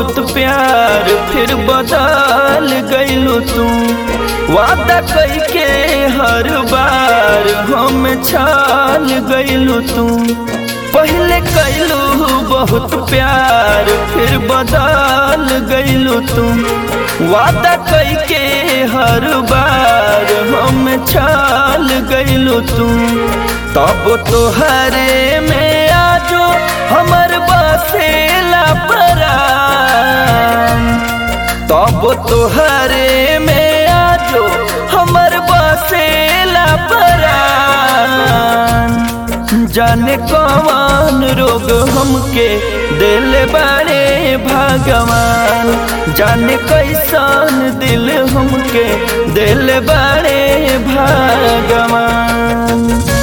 बहुत प्यार फिर बदल गईलू तू वादा कई के हर बार हम छाल गईलू तू पहले कैलू बहुत प्यार फिर बदल गईलू तू वादा कई के हर बार हम छाल गईलू तू तब तोहरे में आजो हमर बसेला परान तब तोहरे में आजो हमर बसेला परान जाने कौन रोग हमके दिल बारे भगवान जाने कैसन दिल हमके दिल बारे भगवान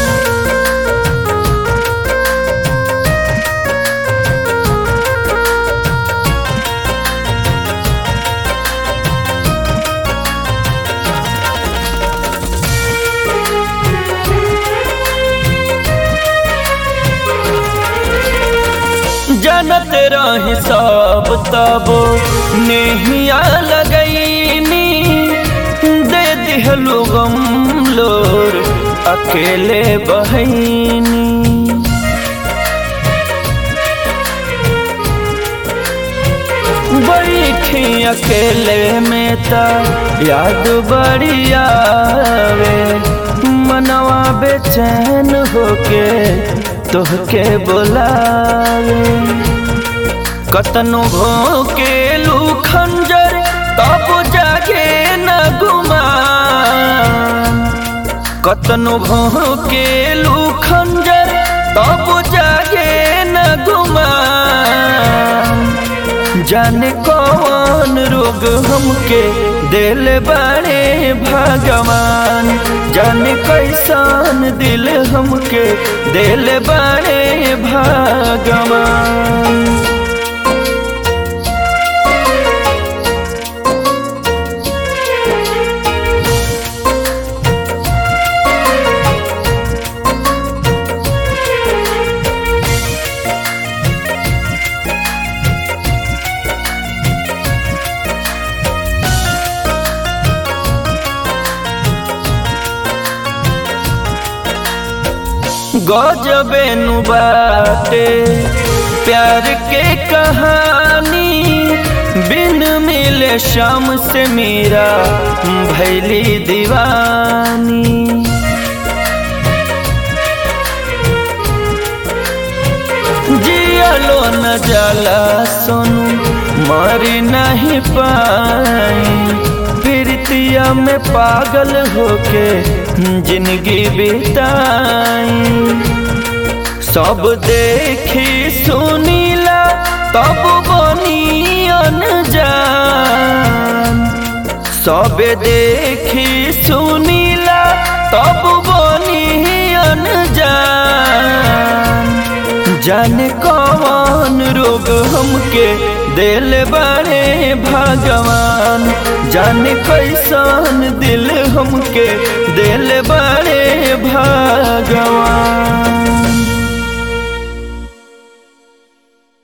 जानत रही सब तब नेहिया लगैनी दे दिहलु गम लोर अकेले बहनी बैठी अकेले में त याद बड़ी आवे मनवा बेचैन होके तोहके बोलावे कतनो भोके लू खंजर तब जागे न गुमान कतनो भोके लू खंजर तब जागे न गुमान जाने कौन रोग हमके दिल बड़े भगवान जाने कैसन दिल हमके दिल बड़े भगवान गजबे नु बाटे प्यार के कहानी बिन मिले शाम से मेरा भैली दीवानी जियलो न जाला सोनू मरी नहीं पाई प्रीतिया में पागल होके जिंदगी बिताई सब देखी सुनीला तब बनी अनजान सब देखी सुनीला तब बनी अनजान जाने कौन रोग हमके दिल बड़े भगवान जाने कैसन दिल हमके दिल बड़े भगवान